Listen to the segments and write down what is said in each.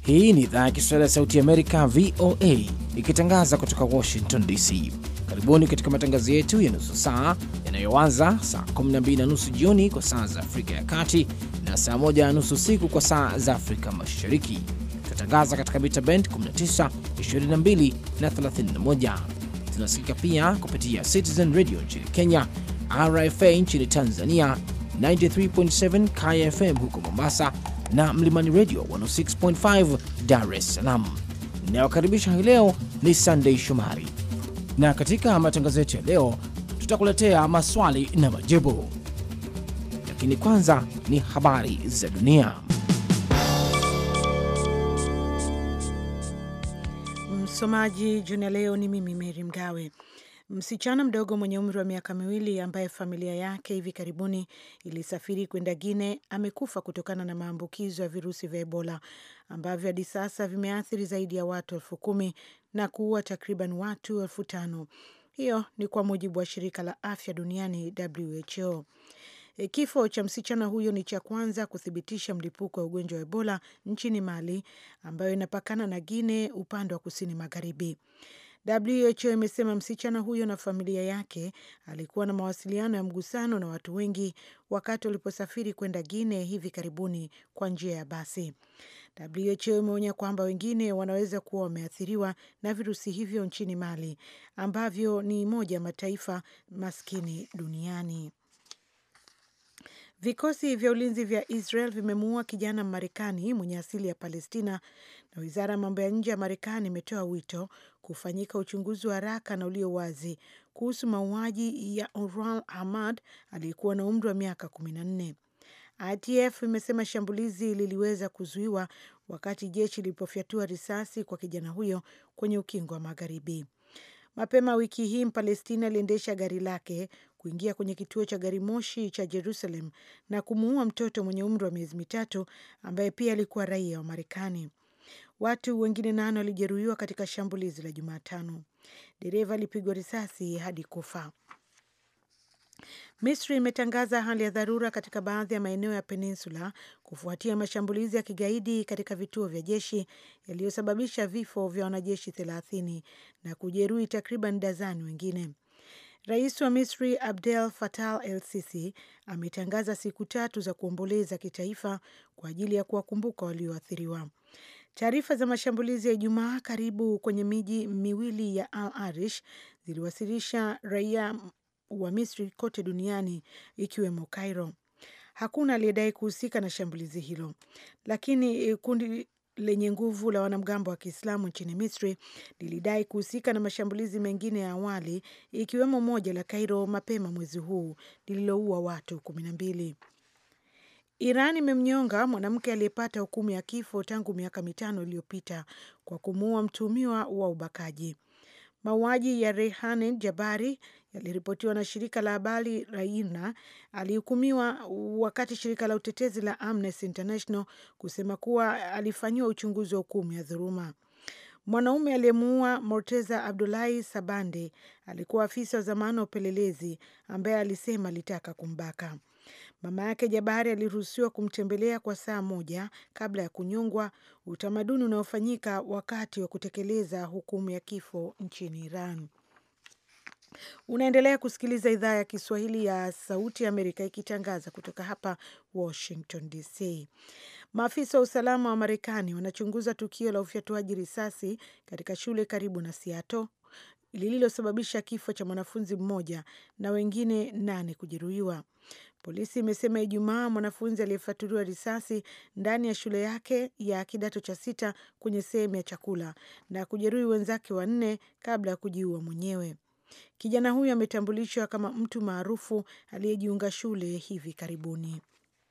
Hii ni idhaa ya Kiswahili ya Sauti ya Amerika, VOA, ikitangaza kutoka Washington DC. Karibuni katika matangazo yetu ya nusu saa yanayoanza saa 12 na nusu jioni kwa saa za Afrika ya Kati na saa 1 na nusu usiku kwa saa za Afrika Mashariki. Tunatangaza katika mita bend 19, 22 na 31. Tunasikika pia kupitia Citizen Radio nchini Kenya, RFA nchini Tanzania, 93.7 KFM huko Mombasa na Mlimani Radio 106.5 Dar es Salaam. Inayokaribisha hii leo ni Sunday Shomari, na katika matangazo yetu ya leo tutakuletea maswali na majibu, lakini kwanza ni habari za dunia. Msomaji jioni ya leo ni mimi Meri Mgawe. Msichana mdogo mwenye umri wa miaka miwili ambaye familia yake hivi karibuni ilisafiri kwenda Guine amekufa kutokana na maambukizo ya virusi vya Ebola ambavyo hadi sasa vimeathiri zaidi ya watu elfu kumi na kuua takriban watu elfu tano. Hiyo ni kwa mujibu wa shirika la afya duniani WHO. Kifo cha msichana huyo ni cha kwanza kuthibitisha mlipuko wa ugonjwa wa Ebola nchini Mali ambayo inapakana na Guine upande wa kusini magharibi. WHO imesema msichana huyo na familia yake alikuwa na mawasiliano ya mgusano na watu wengi wakati waliposafiri kwenda Guine hivi karibuni kwa njia ya basi. WHO imeonya kwamba wengine wanaweza kuwa wameathiriwa na virusi hivyo nchini Mali ambavyo ni moja ya mataifa maskini duniani. Vikosi vya ulinzi vya Israel vimemuua kijana Marekani mwenye asili ya Palestina, na wizara ya mambo ya nje ya Marekani imetoa wito kufanyika uchunguzi wa haraka na ulio wazi kuhusu mauaji ya Oral Ahmad aliyekuwa na umri wa miaka kumi na nne. IDF imesema shambulizi liliweza kuzuiwa wakati jeshi lilipofyatua risasi kwa kijana huyo kwenye ukingo wa Magharibi. Mapema wiki hii Mpalestina aliendesha gari lake kuingia kwenye kituo cha gari moshi cha Jerusalem na kumuua mtoto mwenye umri wa miezi mitatu ambaye pia alikuwa raia wa Marekani. Watu wengine nane walijeruhiwa katika shambulizi la Jumatano. Dereva alipigwa risasi hadi kufa. Misri imetangaza hali ya dharura katika baadhi ya maeneo ya peninsula kufuatia mashambulizi ya kigaidi katika vituo vya jeshi yaliyosababisha vifo vya wanajeshi thelathini na kujeruhi takriban dazani wengine. Rais wa Misri Abdel Fattah El Sisi ametangaza siku tatu za kuomboleza kitaifa kwa ajili ya kuwakumbuka walioathiriwa. Taarifa za mashambulizi ya Ijumaa karibu kwenye miji miwili ya Al Arish ziliwasilisha raia wa Misri kote duniani ikiwemo Cairo. Hakuna aliyedai kuhusika na shambulizi hilo, lakini kundi lenye nguvu la wanamgambo wa Kiislamu nchini Misri lilidai kuhusika na mashambulizi mengine ya awali ikiwemo moja la Cairo mapema mwezi huu lililoua watu kumi na mbili. Iran imemnyonga mwanamke aliyepata hukumu ya kifo tangu miaka mitano iliyopita kwa kumuua mtuhumiwa wa ubakaji. Mauaji ya Rehane Jabari yaliripotiwa na shirika la habari la IRNA. Alihukumiwa wakati shirika la utetezi la Amnesty International kusema kuwa alifanyiwa uchunguzi wa hukumu ya dhuluma. Mwanaume aliyemuua Morteza Abdulahi Sabande alikuwa afisa wa zamani wa upelelezi ambaye alisema alitaka kumbaka. Mama yake Jabari aliruhusiwa kumtembelea kwa saa moja kabla ya kunyongwa, utamaduni unaofanyika wakati wa kutekeleza hukumu ya kifo nchini Iran. Unaendelea kusikiliza idhaa ya Kiswahili ya Sauti ya Amerika ikitangaza kutoka hapa Washington DC. Maafisa wa usalama wa Marekani wanachunguza tukio la ufyatuaji risasi katika shule karibu na Seattle lililosababisha kifo cha mwanafunzi mmoja na wengine nane kujeruhiwa. Polisi imesema Ijumaa mwanafunzi aliyefyatuliwa risasi ndani ya shule yake ya kidato cha sita kwenye sehemu ya chakula na kujeruhi wenzake wanne kabla ya kujiua mwenyewe. Kijana huyo ametambulishwa kama mtu maarufu aliyejiunga shule hivi karibuni.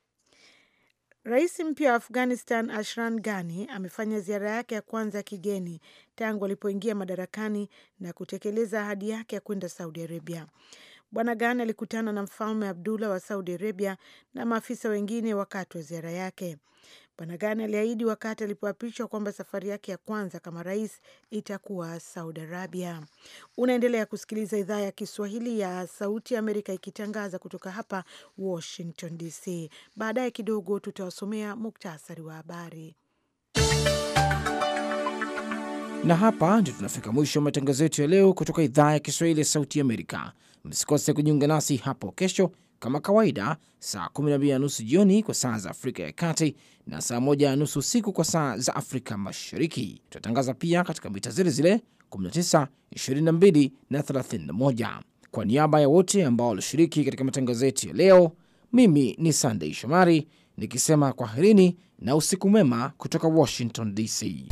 Rais mpya wa Afghanistan Ashraf Ghani amefanya ziara yake ya kwanza ya kigeni tangu alipoingia madarakani na kutekeleza ahadi yake ya kwenda Saudi Arabia. Bwana Ghani alikutana na Mfalme Abdullah wa Saudi Arabia na maafisa wengine wakati wa ziara yake. Bwana Ghani aliahidi wakati alipoapishwa kwamba safari yake ya kwanza kama rais itakuwa Saudi Arabia. Unaendelea kusikiliza idhaa ya Kiswahili ya Sauti ya Amerika ikitangaza kutoka hapa Washington DC. Baadaye kidogo tutawasomea muktasari wa habari. Na hapa ndio tunafika mwisho wa matangazo yetu ya leo kutoka idhaa ya Kiswahili ya Sauti Amerika. Msikose kujiunga nasi hapo kesho kama kawaida, saa 12 na nusu jioni kwa saa za Afrika ya Kati na saa 1 na nusu usiku kwa saa za Afrika Mashariki. Tutatangaza pia katika mita zile zile 19, 22 na 31. Kwa niaba ya wote ambao walishiriki katika matangazo yetu ya leo, mimi ni Sandei Shomari nikisema kwaherini na usiku mwema kutoka Washington DC.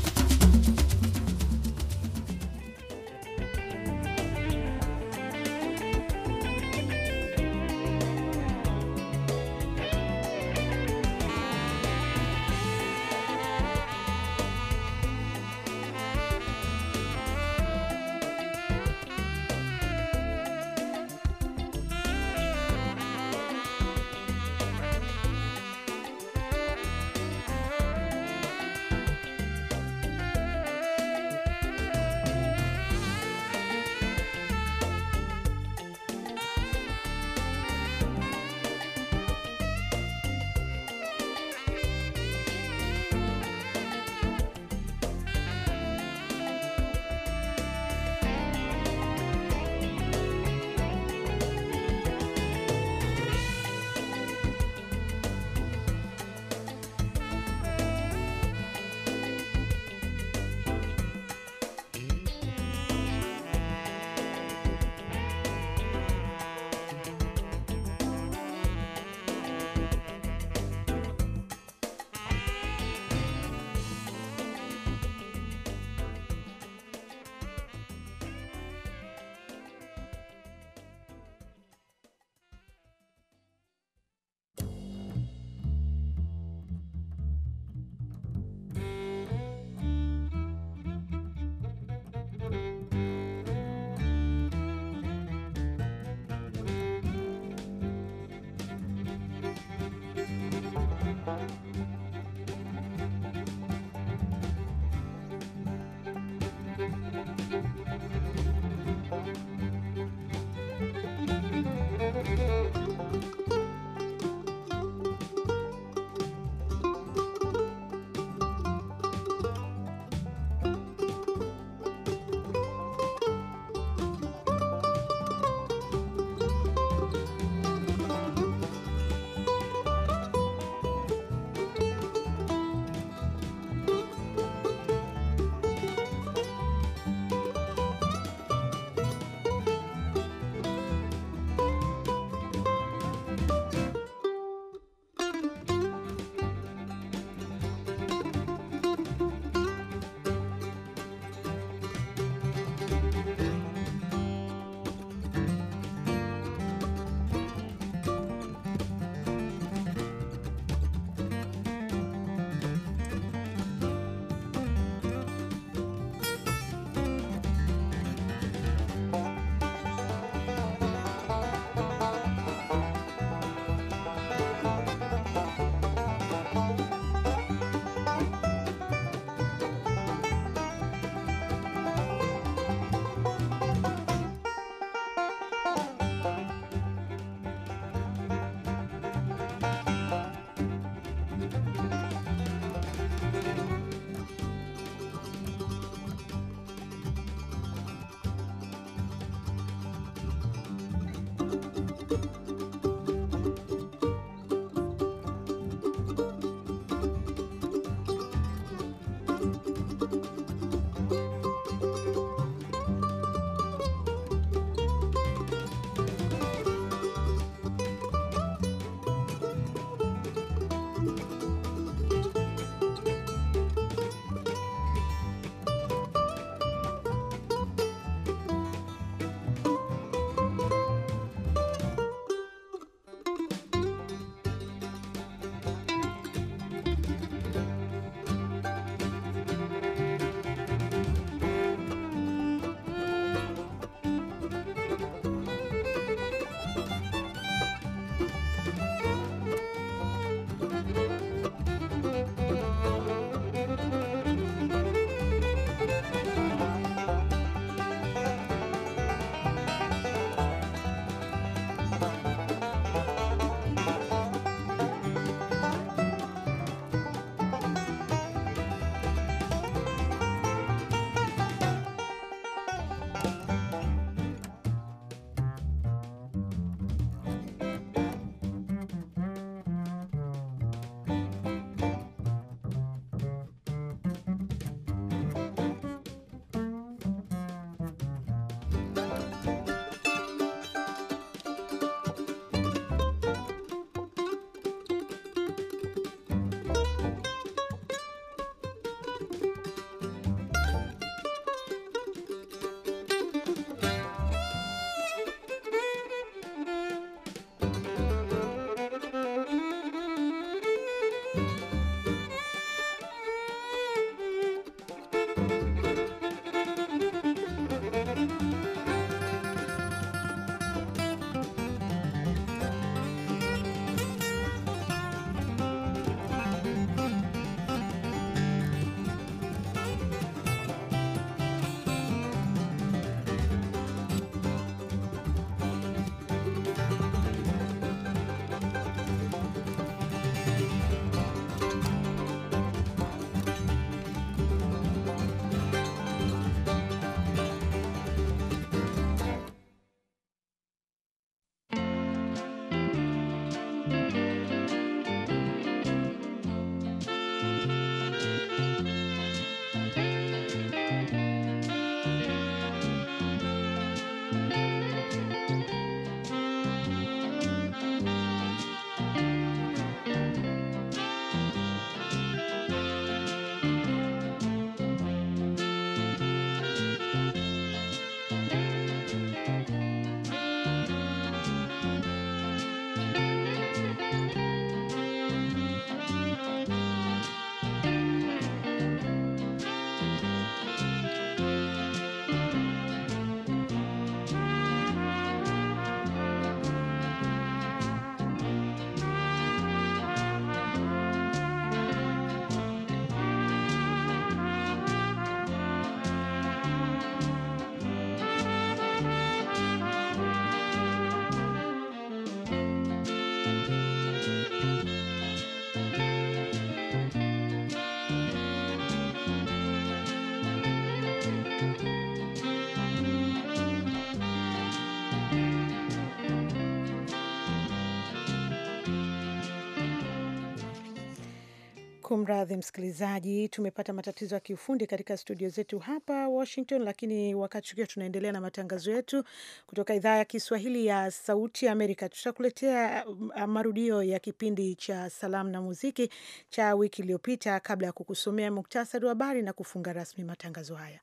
Kumradhi msikilizaji, tumepata matatizo ya kiufundi katika studio zetu hapa Washington, lakini wakati tukiwa tunaendelea na matangazo yetu kutoka idhaa ya Kiswahili ya Sauti ya Amerika, tutakuletea marudio ya kipindi cha salamu na muziki cha wiki iliyopita, kabla ya kukusomea muktasari wa habari na kufunga rasmi matangazo haya.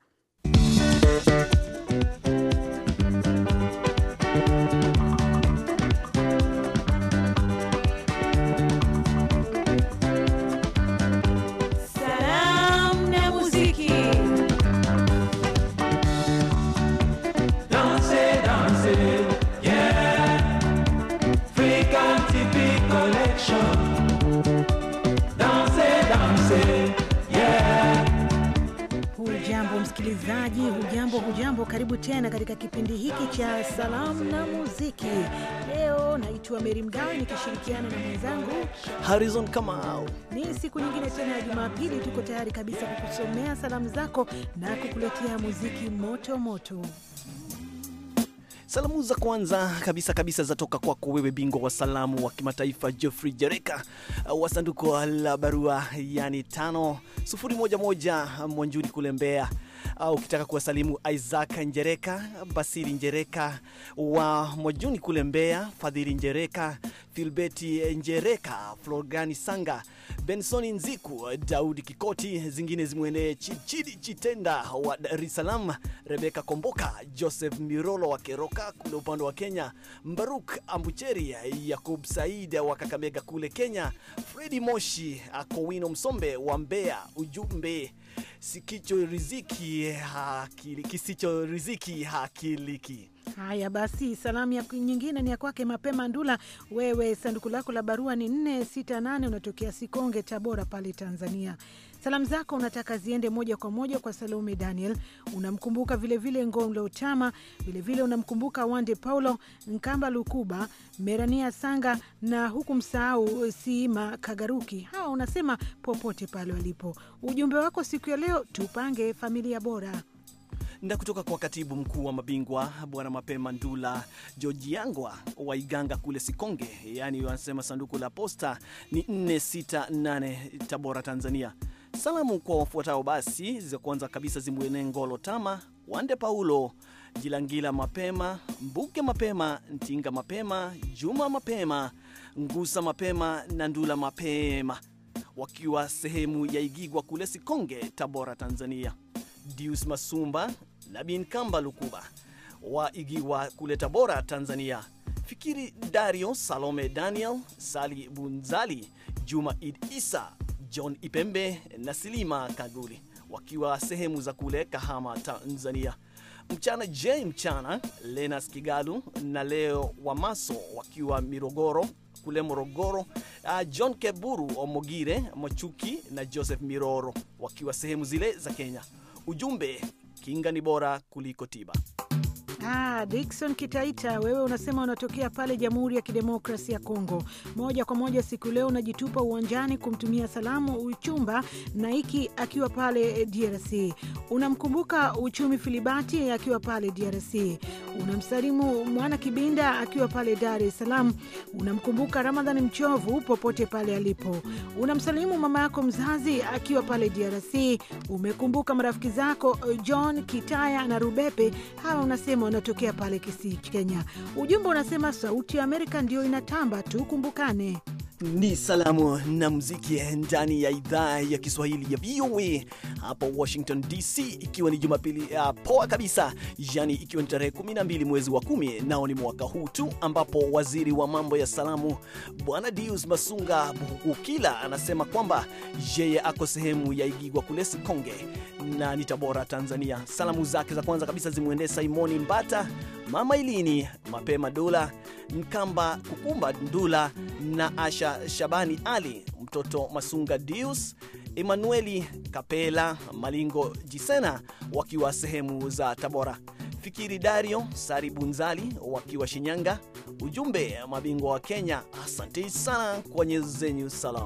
Msikilizaji, hujambo, hujambo, karibu tena katika kipindi hiki cha salamu na muziki. Leo naitwa Meri Mgawe nikishirikiana na mwenzangu Harrison Kamau. Ni siku nyingine tena ya Jumapili, tuko tayari kabisa kukusomea salamu zako na kukuletea muziki moto moto. Salamu za kwanza kabisa kabisa zatoka kwako wewe, bingwa wa salamu wa kimataifa Geoffrey Jereka wa sanduku la barua yani tano sufuri moja moja Mwanjuni kule Mbeya au ukitaka kuwasalimu Isaac Njereka, Basili Njereka wa Mwajuni kule Mbeya, Fadhili Njereka, Filbeti Njereka, Florgani Sanga, Bensoni Nziku, Daudi Kikoti, zingine zimwenee Chichidi Chitenda wa Dar es Salaam, Rebeka Komboka, Joseph Mirolo wa Keroka kule upande wa Kenya, Mbaruk Ambucheri, Yakub Said wa Kakamega kule Kenya, Fredi Moshi, Akowino Msombe wa Mbeya. Ujumbe sikicho riziki hakili, kisicho riziki hakiliki. Haya basi, salamu ya nyingine ni ya kwake Mapema Ndula. Wewe sanduku lako la barua ni 468 unatokea Sikonge, Tabora pale Tanzania. Salamu zako unataka ziende moja kwa moja kwa Salome Daniel, unamkumbuka vilevile Ngolo Tama, vilevile unamkumbuka Wande Paulo Nkamba, Lukuba Merania Sanga na huku msahau Siima Kagaruki. Hawa unasema popote pale walipo. Ujumbe wako siku ya leo, tupange familia bora na kutoka kwa katibu mkuu wa mabingwa Bwana Mapema Ndula Joji Yangwa wa Iganga kule Sikonge, yaani wanasema sanduku la posta ni 468 Tabora, Tanzania. Salamu kwa wafuatao basi, za kwanza kabisa zimwene Ngolo Tama, Wande Paulo Jilangila Mapema, Mbuke Mapema, Ntinga Mapema, Juma Mapema, Ngusa Mapema na Ndula Mapema, wakiwa sehemu ya Igigwa kule Sikonge, Tabora, Tanzania. Dius Masumba na Bin Kamba Lukuba wa Igiwa kule Tabora, Tanzania. Fikiri Dario, Salome Daniel, Sali Bunzali, Juma Id Isa, John Ipembe na Silima Kaguli wakiwa sehemu za kule Kahama, Tanzania. Mchana J Mchana, Lenas Kigalu na Leo Wamaso wakiwa Mirogoro kule Morogoro. Uh, John Keburu Omogire Machuki na Joseph Miroro wakiwa sehemu zile za Kenya. Ujumbe, kinga ni bora kuliko tiba. Ah, Dickson Kitaita, wewe unasema unatokea pale Jamhuri ya Kidemokrasi ya Kongo. Moja kwa moja siku leo unajitupa uwanjani kumtumia salamu Uchumba Naiki akiwa pale DRC. Unamkumbuka Uchumi Filibati akiwa pale DRC. Unamsalimu Mwana Kibinda akiwa pale Dar es Salaam. Unamkumbuka Ramadhani Mchovu popote pale alipo. Unamsalimu mama yako mzazi akiwa pale DRC. Umekumbuka marafiki zako John Kitaya na Rubepe, hawa unasema wanatokea pale Kisii, Kenya. Ujumbe unasema Sauti ya Amerika ndio inatamba, tukumbukane. Ni salamu na muziki ndani ya idhaa ya Kiswahili ya VOA hapa Washington DC, ikiwa ni Jumapili uh, poa kabisa, yani ikiwa ni tarehe 12 mwezi wa kumi, nao ni mwaka huu tu ambapo waziri wa mambo ya salamu Bwana Dius Masunga Buhukila anasema kwamba yeye ako sehemu ya Igigwa kule Sikonge na ni Tabora, Tanzania. Salamu zake za kwanza kabisa zimwendee Simoni Mbata, Mama Ilini Mapema Dula Nkamba Kukumba Ndula na Asha Shabani Ali, mtoto Masunga Dius, Emanueli Kapela Malingo Jisena wakiwa sehemu za Tabora, Fikiri Dario Sari Bunzali wakiwa Shinyanga. Ujumbe, mabingwa wa Kenya, asante sana kwa nyezenyu salamu.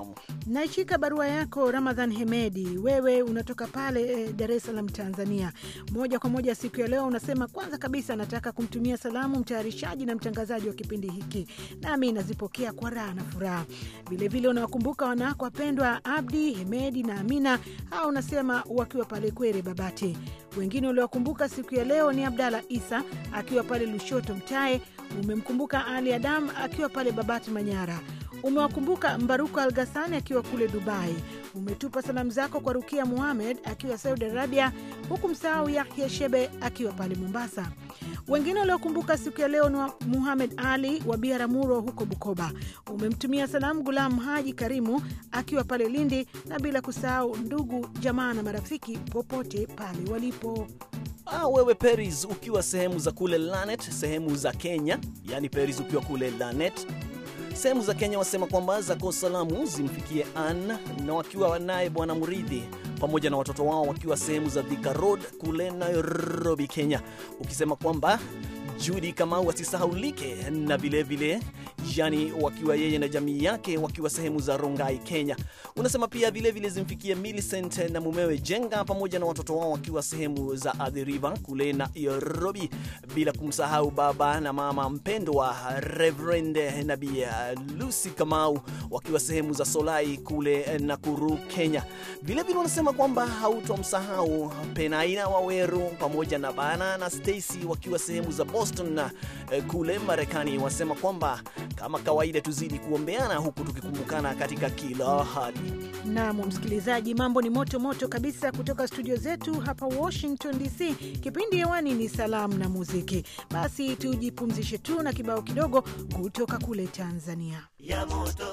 Naishika barua yako Ramadhan Hemedi, wewe unatoka pale eh, Dar es Salaam, Tanzania. Moja kwa moja siku ya leo unasema, kwanza kabisa nataka kumtumia salamu mtayarishaji na mtangazaji wa kipindi hiki, nami nazipokea kwa raha na furaha. Vilevile unawakumbuka wanawako wapendwa Abdi Hemedi na Amina, hao unasema wakiwa pale Kwere Babati. Wengine uliowakumbuka siku ya leo ni Abdala Isa akiwa pale Lushoto Mtae. Umemkumbuka Ali Adam akiwa pale Babati Manyara umewakumbuka Mbaruko Algasani akiwa kule Dubai. Umetupa salamu zako kwa Rukia Muhamed akiwa Saudi Arabia, huku msahau Yahya Shebe akiwa pale Mombasa. Wengine waliokumbuka siku ya leo ni Muhamed Ali wa Biaramuro huko Bukoba. Umemtumia salamu Gulam Haji Karimu akiwa pale Lindi, na bila kusahau ndugu jamaa na marafiki popote pale walipo. Ah, wewe Peris ukiwa sehemu za kule Lanet, sehemu za Kenya, yani Peris ukiwa kule Lanet sehemu za Kenya wasema kwamba zako salamu zimfikie Ann na wakiwa naye Bwana Muridhi pamoja na watoto wao wakiwa sehemu za Thika Road kule Nairobi, Kenya, ukisema kwamba Judy Kamau asisahaulike na vilevile yani wakiwa yeye na jamii yake wakiwa sehemu za Rongai, Kenya. Unasema pia vilevile zimfikie Millicent na mumewe Jenga pamoja na watoto wao wakiwa sehemu za Athi River kule Nairobi, bila kumsahau baba na mama mpendwa Reverend Nabii Lucy Kamau wakiwa sehemu za Solai kule Nakuru, Kenya. Vilevile wanasema kwamba hautomsahau Penaina Waweru pamoja na Bana na Stacy wakiwa sehemu za Boston na kule Marekani. Wasema kwamba kama kawaida tuzidi kuombeana huku tukikumbukana katika kila hali. Naam, msikilizaji, mambo ni moto moto kabisa kutoka studio zetu hapa Washington DC. Kipindi hewani ni salamu na muziki. Basi tujipumzishe tu na kibao kidogo kutoka kule Tanzania. ya moto,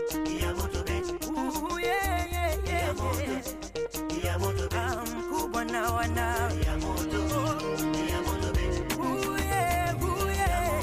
ya moto beti. Ooh, yeah, yeah, yeah, Ya moto, yeah. ya moto beti. Ah, mkubwa na wanawe. Ya moto, ya moto beti. Ooh, yeah, ooh, yeah.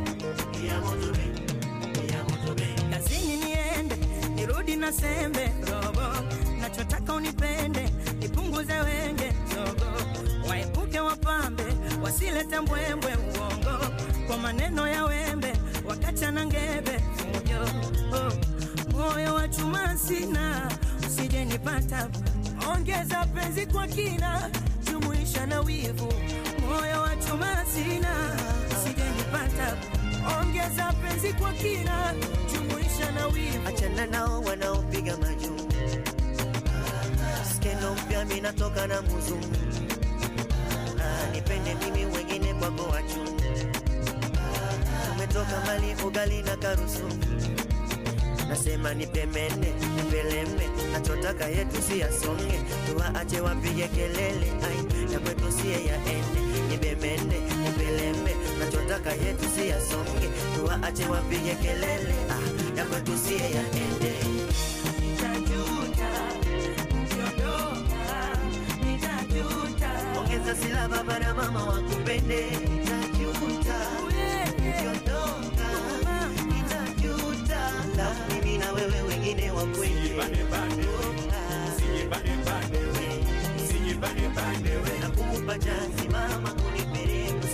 Ya moto beti. Ya moto beti. Kazini niende nirudi na sembe robo, nachotaka unipende nipunguze wenge zogo, waepuke wapambe wasilete mbwembwe uongo kwa maneno ya wembe wakacha na ngebe fujo oh. Moyo wa chuma sina usije nipata, ongeza penzi kwa kina, jumuisha na wivu. Moyo wa chuma sina usije nipata, ongeza penzi kwa kina, jumuisha na wivu. Achana nao wanaopiga majuu, skendo mpya minatoka na muzungu. Ah, nipende mimi wengine kwako wachu, umetoka mali ugali na karusu nasema nipemene nipeleme, nachotaka yetu si yasonge, tuwaache wapige kelele, ai ya kwetu siye yaende. Nipemene nipeleme, nachotaka yetu si yasonge, tuwaache wapige kelele, ah ya kwetu siye yaende. Nitajuta, ukiondoka, nitajuta. Ongeza sila baba na mama wakupende, nitajuta ukiondoka, nitajuta la mimi na wewe wengine wakwende nakupa chansi mama unipeleke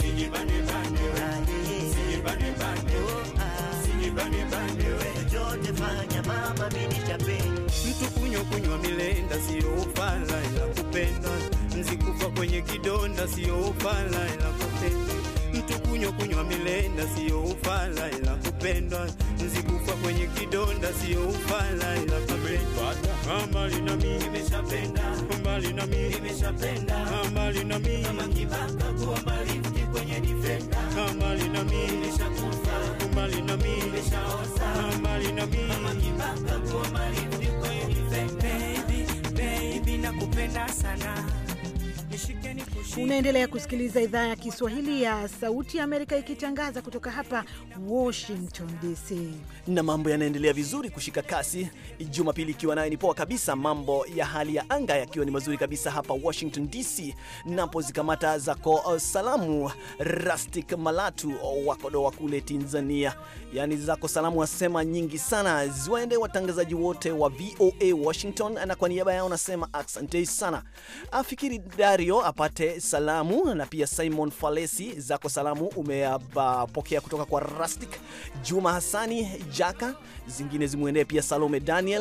chochote fanya mama mimi nishapenda Mtu kunywa kunywa milenda sio ufala ila kupenda, nzikufa kwenye kidonda sio ufala ila kupenda. Mtu kunywa kunywa milenda sio ufala ila kupenda, nzikufa kwenye kidonda sio ufala ila kupenda. Mbali na mimi nimeshapenda, mbali na mimi nimeshapenda, mbali na mimi kama kibaka kuwa mbali mti kwenye defender, mbali na mimi nimeshakufa, mbali na mimi nimeshaoza, mbali na mimi kama kibaka kuwa mbali mti kwenye defender. Baby, baby, nakupenda sana. Nishike nikushike. Unaendelea kusikiliza idhaa ya Kiswahili ya Sauti ya Amerika ikitangaza kutoka hapa Washington DC. na mambo yanaendelea vizuri kushika kasi, Jumapili ikiwa nayo ni poa kabisa. Mambo ya hali ya anga yakiwa ni mazuri kabisa hapa Washington DC. Napo zikamata zako uh, salamu Rustic Malatu wakodoa kule Tanzania, yaani zako salamu wasema nyingi sana ziwaende watangazaji wote wa VOA Washington, na kwa niaba yao nasema asante sana. Afikiri Dario apate salamu na pia Simon Falesi, zako salamu umepokea kutoka kwa Rustic Juma Hassani Jaka, zingine zimwendee pia Salome Daniel,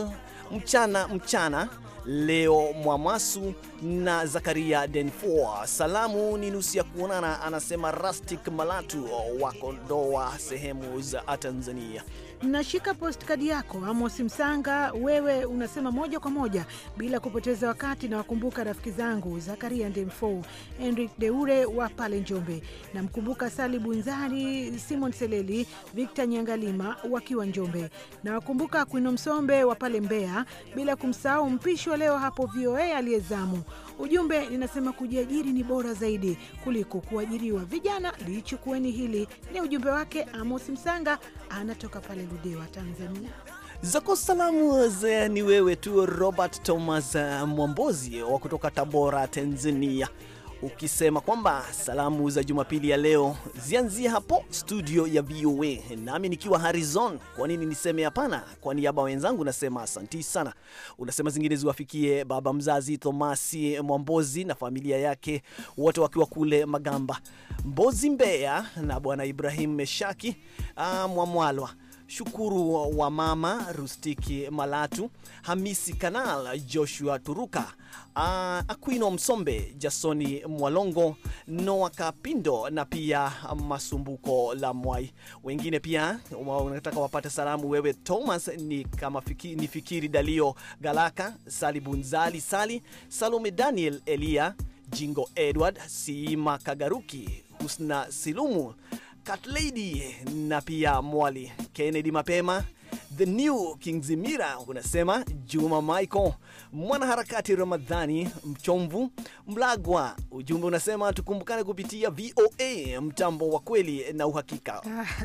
mchana mchana Leo Mwamasu na Zakaria Denfor. Salamu ni nusu ya kuonana, anasema Rustic Malatu wa Kondoa, sehemu za Tanzania. Nashika postkadi yako Amos Msanga, wewe unasema moja kwa moja bila kupoteza wakati na wakumbuka rafiki zangu Zakaria Ndemfo, Henrik Deure wa pale Njombe, namkumbuka Sali Bunzari, Simon Seleli, Victor Nyangalima wakiwa Njombe, na wakumbuka Kwino Msombe wa pale Mbeya, bila kumsahau mpishi wa leo hapo VOA aliyezamu. Ujumbe ninasema kujiajiri ni bora zaidi kuliko kuajiriwa. Vijana lichukueni hili. Ni ujumbe wake Amos Msanga, anatoka pale Ludewa, Tanzania. Zako salamu za ni wewe tu Robert Thomas Mwambozi wa kutoka Tabora, Tanzania, ukisema kwamba salamu za Jumapili ya leo zianzie hapo studio ya VOA, nami nikiwa Harrison. Kwa nini niseme hapana? Kwa niaba wenzangu nasema asanti sana. Unasema zingine ziwafikie baba mzazi Thomasi Mwambozi na familia yake wote wakiwa kule Magamba, Mbozi, Mbeya, na bwana Ibrahim Meshaki Mwamwalwa Shukuru wa mama Rustiki Malatu, Hamisi Kanal, Joshua Turuka, uh, Aquino Msombe, Jasoni Mwalongo, Noa Kapindo na pia Masumbuko la Mwai. Wengine pia unataka wapate salamu wewe Thomas ni kama fiki, ni Fikiri Dalio Galaka, Sali Bunzali Sali, Salome Daniel Elia, Jingo Edward, Siima Kagaruki, Husna Silumu Cat Lady na pia Mwali Kennedy Mapema, The New King Zimira, unasema Juma Michael, mwanaharakati Ramadhani Mchomvu Mlagwa. Ujumbe unasema tukumbukane kupitia VOA, mtambo wa kweli na uhakika.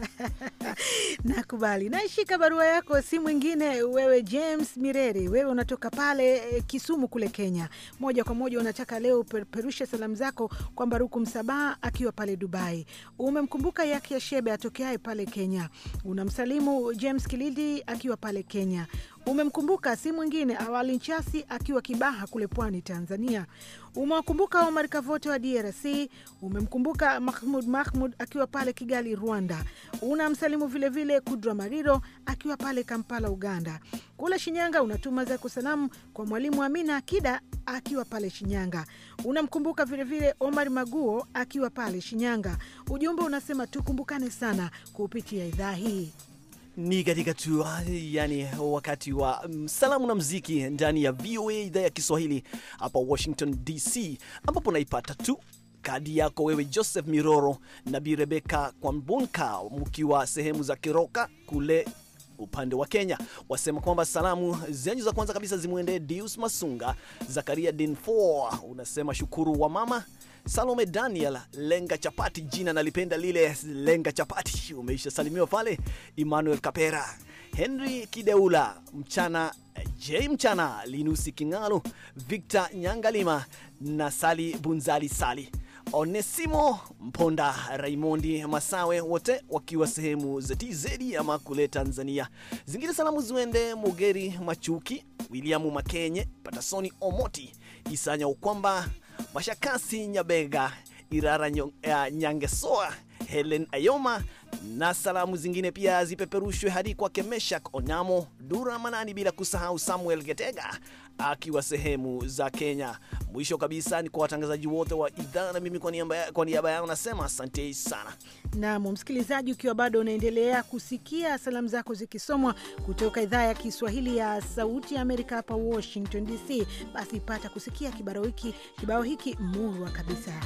Nakubali. Naishika barua yako, si mwingine wewe James Mireri, wewe unatoka pale Kisumu kule Kenya. Moja kwa moja unataka leo perusha salamu zako kwa Baruku Msabaha akiwa pale Dubai. Umemkumbuka Yakia Shebe atokeaye pale Kenya. Unamsalimu James Kilidi akiwa pale Kenya. Umemkumbuka si mwingine Awali Nchasi akiwa Kibaha kule Pwani, Tanzania. Umewakumbuka Omar Kavote wa DRC. Umemkumbuka Mahmud Mahmud akiwa pale Kigali, Rwanda. Unamsalimu vilevile Kudra Mariro akiwa pale Kampala, Uganda. Kule Shinyanga unatuma zako salamu kwa Mwalimu Amina Akida akiwa pale Shinyanga. Unamkumbuka vilevile Omar Maguo akiwa pale Shinyanga. Ujumbe unasema tukumbukane sana kupitia idhaa hii ni katika tu yani, wakati wa um, salamu na mziki ndani ya VOA idhaa ya Kiswahili hapa Washington DC, ambapo naipata tu kadi yako wewe Joseph Miroro na Bi Rebeka Kwambunka mkiwa sehemu za Kiroka kule upande wa Kenya, wasema kwamba salamu zenyu za kwanza kabisa zimwendee Deus Masunga, Zakaria Dinfor, unasema shukuru wa mama Salome Daniel Lenga Chapati, jina nalipenda lile Lenga Chapati, umeisha salimiwa pale. Emmanuel Kapera, Henry Kideula, mchana J mchana, Linusi Kingalu, Victor Nyangalima na Sali Bunzali Sali Onesimo Mponda, Raimondi Masawe, wote wakiwa sehemu za TZ ama kule Tanzania. Zingine salamu ziende Mugeri Machuki, Williamu Makenye, Patasoni Omoti, Isanya Ukwamba, Mashakasi Nyabega, Irara Nyangesoa, Helen Ayoma na salamu zingine pia zipeperushwe hadi kwake Meshak Onyamo Dura Manani, bila kusahau Samuel Getega akiwa sehemu za Kenya. Mwisho kabisa ni kwa watangazaji wote wa idhaa, na mimi kwa niaba yao nasema asante sana. Nam msikilizaji, ukiwa bado unaendelea kusikia salamu zako zikisomwa kutoka idhaa ya Kiswahili ya Sauti ya Amerika hapa Washington DC, basi pata kusikia kibao hiki, kibao hiki murwa kabisa.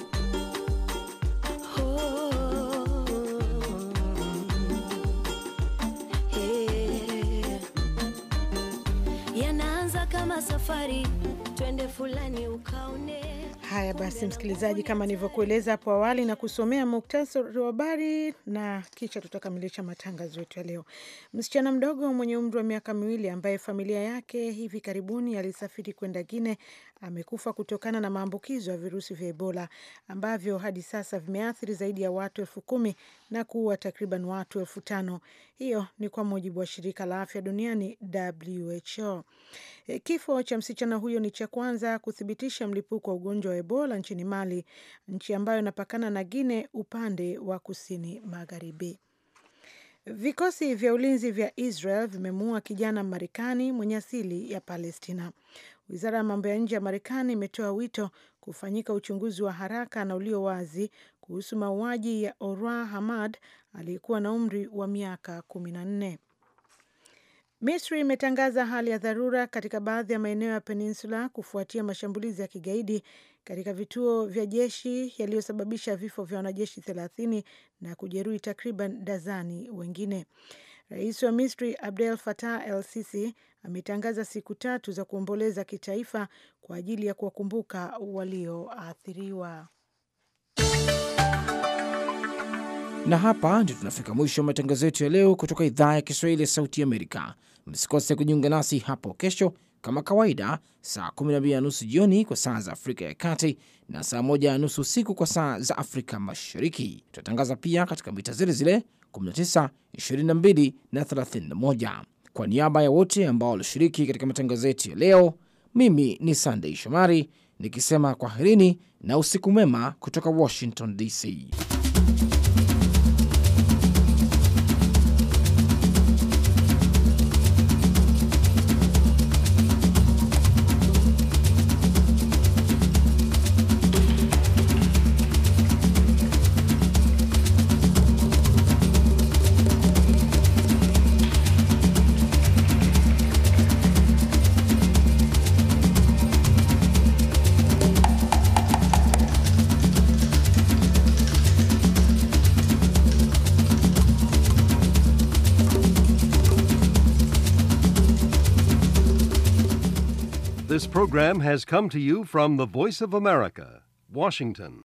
Safari twende fulani ukaone. Haya basi, msikilizaji, kama nilivyokueleza hapo awali na kusomea muktasari wa habari na kisha tutakamilisha matangazo yetu ya leo. Msichana mdogo mwenye umri wa miaka miwili ambaye familia yake hivi karibuni alisafiri kwenda Guine amekufa kutokana na maambukizo ya virusi vya Ebola ambavyo hadi sasa vimeathiri zaidi ya watu elfu kumi na kuua takriban watu elfu tano. Hiyo ni kwa mujibu wa shirika la afya duniani WHO. Kifo cha msichana huyo ni cha kwanza kuthibitisha mlipuko wa ugonjwa wa Ebola nchini Mali, nchi ambayo inapakana na Guine upande wa kusini magharibi. Vikosi vya ulinzi vya Israel vimemuua kijana Marekani mwenye asili ya Palestina. Wizara ya mambo ya nje ya Marekani imetoa wito kufanyika uchunguzi wa haraka na ulio wazi kuhusu mauaji ya Orwa Hamad aliyekuwa na umri wa miaka kumi na nne. Misri imetangaza hali ya dharura katika baadhi ya maeneo ya peninsula kufuatia mashambulizi ya kigaidi katika vituo vya jeshi yaliyosababisha vifo vya wanajeshi thelathini na kujeruhi takriban dazani wengine. Rais wa Misri Abdel Fattah El Sisi ametangaza siku tatu za kuomboleza kitaifa kwa ajili ya kuwakumbuka walioathiriwa. Na hapa ndio tunafika mwisho wa matangazo yetu ya leo kutoka idhaa ya Kiswahili ya Sauti Amerika. Msikose kujiunga nasi hapo kesho kama kawaida, saa 12 na nusu jioni kwa saa za Afrika ya Kati na saa 1 na nusu usiku kwa saa za Afrika Mashariki. Tutatangaza pia katika mita zile zile 19, 22 na 31. Kwa niaba ya wote ambao walishiriki katika matangazo yetu ya leo, mimi ni Sandei Shomari nikisema kwaherini na usiku mwema kutoka Washington DC. This program has come to you from the Voice of America, Washington.